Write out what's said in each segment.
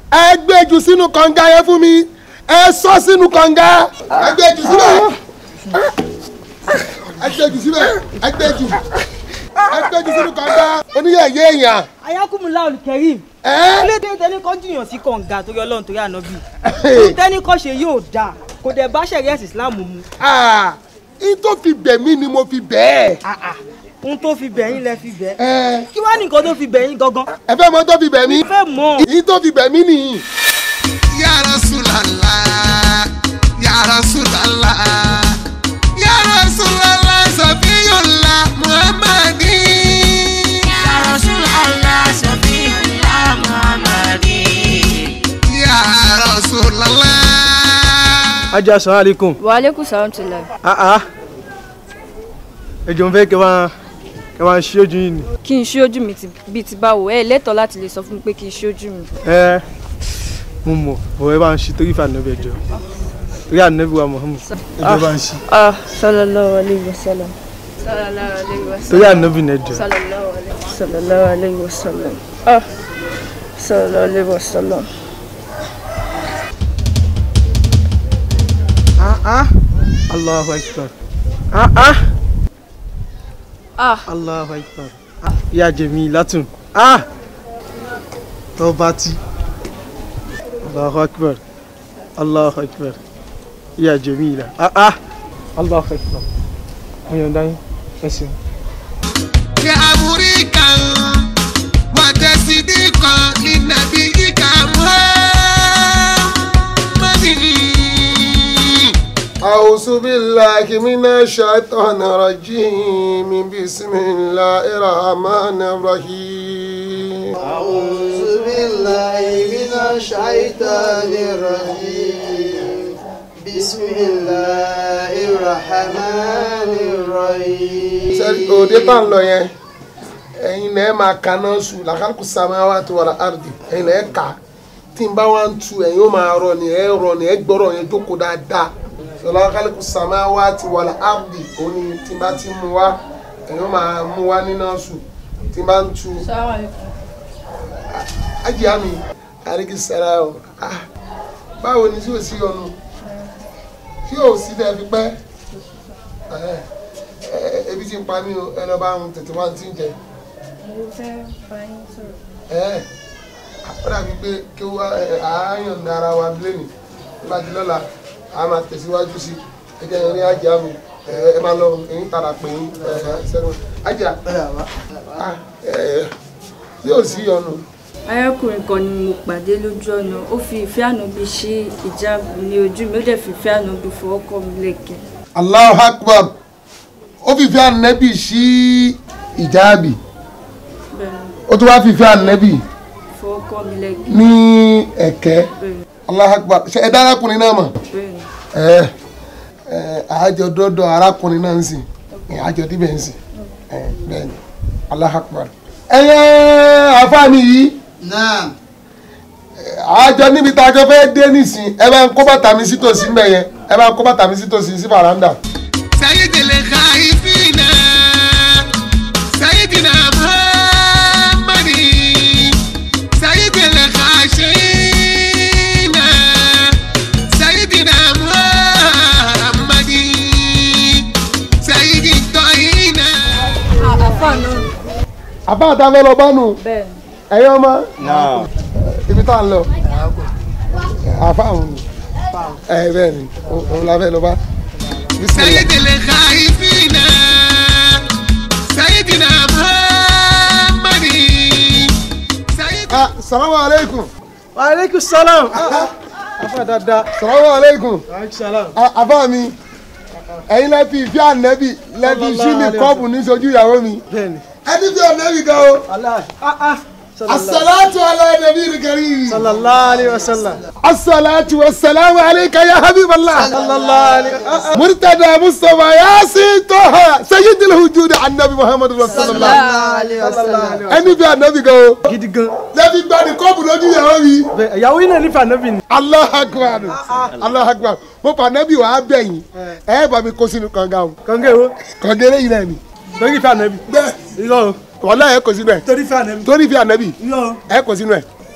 ẹ gbé jù sínú kànga yẹn fún mi ẹ sọ sínú kànga ẹ gbé jù síbẹ̀ ẹ gbé jù síbẹ̀ ẹ gbé jù ẹ gbé jù sínú kànga oníyẹ̀yẹ́ èèyàn ayakumula olùkẹ́rìm ẹ kílódé tẹni kọ́ jùyàn sí kànga torí ọlọ́run torí ànábì tẹni kọ́ ṣe yóò dáa kò dẹ̀ bá ṣẹ̀rí ẹ̀sìn islam mu ah n tó fi bẹ̀ mí ni mo fi bẹ̀ Ah, ah. ohun tó fi bẹ̀yìn lẹ fi bẹ̀ ẹ́ kí wàá nìkan tó fi bẹ̀yìn gangan ẹ fẹ́ mọ tó fi bẹ̀ mí mo fẹ́ mọ̀ n tó fi bẹ̀ mí nìyí. Ya Rasulallah, Ya Rasulallah, Ya Rasulallah, Safiyullah Muhammadi. Ya Rasulallah, Safiyullah Muhammadi. Ya Rasulallah. ajá sàn aleikum wàhálẹ́kùn sàrántìlá ah ah ẹjọ ń fẹ́ kẹ́ máa kẹ́ máa ṣí ojú yìí ni kí n ṣí ojú mi ti- bíi ti báwo ẹ lẹ́tọ̀ọ́ láti lè sọ fún mi pé kí n ṣí ojú mi. ẹ mo mọ̀ ọ̀rẹ́ bá ń ṣí torí ìfà nàbẹ̀ ẹjọ́ torí ànábì wa Muhammad ẹjọ́ bá ń ṣí ah sallallahu alayhi wa sallam. sallallahu alayhi wa torí ànábì náà ẹjọ́ sallallahu alayhi sallallahu alayhi wa sallam. ah sallallahu alayhi wa sallam. ah ah Allahu akbar ah ah ah Allahu akbar ah ya Jamilatun ah tọ́ba tí Allahu akbar Allahu akbar ya Jamila ah ah Allahu akbar mo yàn dání ẹsẹ̀. Ya amurika wa tasdika linabiyika Muhammadin. أعوذ بالله من الشيطان الرجيم بسم الله الرحمن الرحيم أعوذ بالله من الشيطان الرجيم بسم الله الرحمن الرحيم sẹ́rí òde tá ń lọ yẹn ẹ̀yin lẹ́ẹ̀ máa kaná sùn làkàkù sàmáwá tó wà láàrdì ẹ̀yin lẹ́ẹ̀ kà tí n bá wá ń tu ẹ̀yin ó máa rọ ni ẹ̀ rọ ni ẹ̀ gbọ́rọ̀ yẹn jókòó dáadáa sọlá kálíkù sàmáwá tó wà láàrdì òní tí n bá ti mú wá ẹ̀yin ó máa mú wá nínú sùn tí n bá ń tu ajá mi àríkì sara o ah báwo ni tí o sí ọnu tí o sí bẹ́ẹ̀ fi pẹ́ ẹ ẹ ebi ti ń pa mí o ẹ lọ bá ń tètè wá ti ń jẹ mo fẹ́ bá yín sọ̀rọ̀. ẹ ó dàbí pé kí wá àáyàn ní ara wa lẹ́nu nígbà tí lọ́la a máa tẹ̀síwájú sí ẹ jẹ́ ìrìn ajá mi ẹ ẹ máa lọ èyí tààrà pé yín ẹ ẹ sẹ́nu ajá ah ẹ ẹ yóò sí ọnu arákùnrin kan ni mo pàdé lójú ọ̀nà ó fi ìfẹ́ ànábi ṣí ìjáàbù ní ojú mi ó dẹ̀ fi ìfẹ́ ànábi fọwọ́ kọ́ mi lẹ́kẹ̀ẹ́. Allahu Akbar ó fi fẹ́ ànẹ́bì sí ìjáàbì bẹ́ẹ̀ ó tún wá fi fẹ́ ànẹ́bì fọwọ́ kọ́ mi lẹ́kẹ̀ẹ́. ní ẹ̀kẹ́ bẹ́ẹ̀ Allahu Akbar ṣe ẹ dá arákùnrin náà mọ̀ bẹ́ẹ̀ ẹ ẹ àjọ dọ́dọ̀ arákùnrin náà ń sìn àjọ díbẹ̀ ń sìn ẹ bẹ́ẹ̀ ni Allahu Akbar ẹyẹ àfáàní yìí نعم àjọ níbi tá a jọ fẹ́ dé nísìn ẹ bá ń kó bàtà mi sítòsí ń bẹ̀ yẹn ẹ bá ń kó bàtà mi sítòsí sí faranda. Sayyidil khaifina, Sayyidina Muhammadin, Sayyidil khashina, Sayyidina Muhammadin, Sayyidit tayyina. àfa náà àbá àtàfẹ́ lọ bánu bẹ́ẹ̀ ẹ̀yin ọmọ ibi tá à ń lọ àfa àwọn ni ẹ bẹ́ẹ̀ ni òun la fẹ́ lọ bá. Bismillah. Sayyidil khaifina, Sayyidina Muhammadin, Sayyidil ah salamu aleykum wa aleykum salam afa dada salamu aleykum aleykum salam Ah, àbá mi ẹ̀yin lẹ́ fi ìfẹ́ ànẹ́bì lẹ́ fi sí mi kọ́ọ̀bù ní sojú ìyàwó mi bẹ́ẹ̀ni ẹni fi ànẹ́bì gan o aláì ah ah sallallahu asalaatu ala nabi karim sallallahu alayhi wa sallam asalaatu wasalaamu alayka ya habiballah sallallahu alayhi ah ah murtada mustapha yasin toha sayyidil hujudi annabi muhammadu rasulullah sallallahu alayhi wa ẹni fi ànẹ́bì gan o gidi gan lẹ́bi gbani kọ́ọ̀bù lójú ìyàwó mi bẹ́ẹ̀ ìyàwó yìí náà nífẹ̀ẹ́ ànábì ni allah akbar allah akbar mo fa ànẹ́bì wàá bẹ̀yìn ẹ̀ bá mi kó sínú kànga o kànga èwo kànga eléyìí náà ni torí ìfẹ́ ànábì bẹ́ẹ̀ irọ́ o wàhálà ẹ̀ kò sínú ẹ̀ torí ìfẹ́ ànábì torí fi ànẹ́bì irọ́ o ẹ̀ kò sínú ẹ̀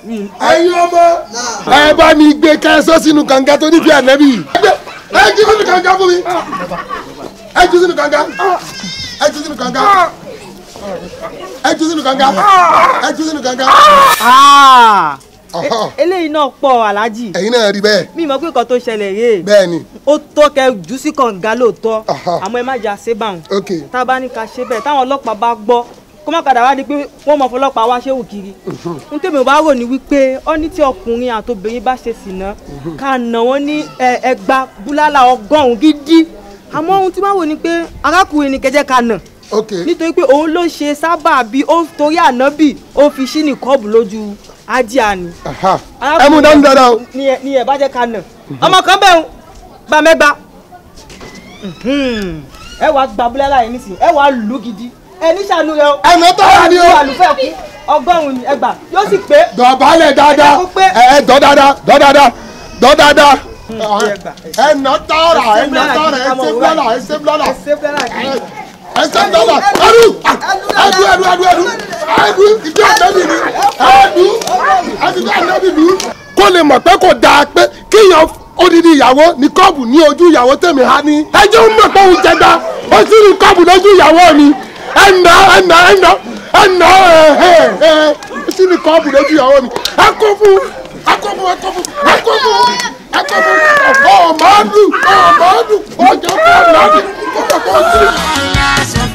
ẹ̀yin ọmọ ẹ bá mi gbé kẹsọ́ sínú kànga tó nífi ànábì ẹ jí sínú kànga fún mi ẹ jí sínú kànga ẹ jí sínú kànga ẹ jí sínú kànga ẹ jí sínú kànga. Ah! Ọ̀hán. E- eléyìí náà pọ̀ aláàjì ẹ̀yin náà rí bẹ́ẹ̀ mi mọ̀ pé nǹkan tó ṣẹlẹ̀ rèé bẹ́ẹ̀ ni ó tó kẹ jù sí kànga lóòótọ́ Aha. àmọ́ ẹ má jà ṣe báwọn ok tá a bá ní ká ṣe bẹ́ẹ̀ táwọn ọlọ́pàá bá gbọ́ kó má padà wá di pé wọ́n mọ̀ fọlọ́pàá wá ṣéwù kiri n tèmi ò bá rò ní wípé ó ní tí ọkùnrin àtobìnrin bá ṣe sìnà ká nà wọ́n ní ẹ- ẹgbàá búlálà ọgọ́rùn-ún gidi àmọ́ ohun tí wọ́n wò ni pé arákùnrin ni kẹjẹ́ ká nà ok nítorí pé òun ló ṣe sábà bí ó torí ànábì ó fi ṣí ní kọ́ọ̀bù lójú ájíà ni aha. ẹ mú dání dáadáa o ni ẹ ni ẹ bá jẹ́ ká nà ọmọ kan bẹ́ẹ̀ ń gba mẹ́gba ẹ wàá gba búlẹ́lá yìí nísìnyí ẹ wàá lù ú gidi ẹ ní sànú rẹ o ẹ̀nà tọ́ra ni o lu àlùfẹ́ kú ọgọ́rùn-ún ẹgbà yóò sì pé dọ̀bálẹ̀ dáadáa Ó pé. ẹ ẹ dọ̀ dáadáa dọ̀ dáadáa dọ̀ dáadáa ẹgbà. ẹ̀nà tọ́ra ẹ̀nà tọ́ra ẹ̀ ṣe búlọ́lá ẹ̀ ṣe búlọ́lá ẹ̀ ṣe búlọ́lá ẹ̀dú ẹ̀dú ẹ̀dú ẹ̀dú ẹ̀dú ẹ̀dú ìdí ànábì ni ẹ̀dú ẹ̀dú ànábì ni. kó lè mọ̀ pé kò dáa pé kíyàn odidi ìyàwó ní kọ́ọ̀bù ní ojú ìyàwó tèmi ha ní. ẹjọ́ ń mọ̀ pé òun jẹgba ó sì ní kọ́ọ̀bù lójú ìyàwó mi ẹ̀nà ẹ̀nà ẹ̀nà ẹ̀nà ẹ̀ ẹ̀ ó sì ní kọ́ọ̀bù lójú ìyàwó mi. ẹ kó fún ẹ kó fún ẹ kó fún ẹ kó fún ẹ kó fún ọmọdún ọmọdún ọjọ́ fún ọmọdún ọjọ́ fún ọmọdún. Allah,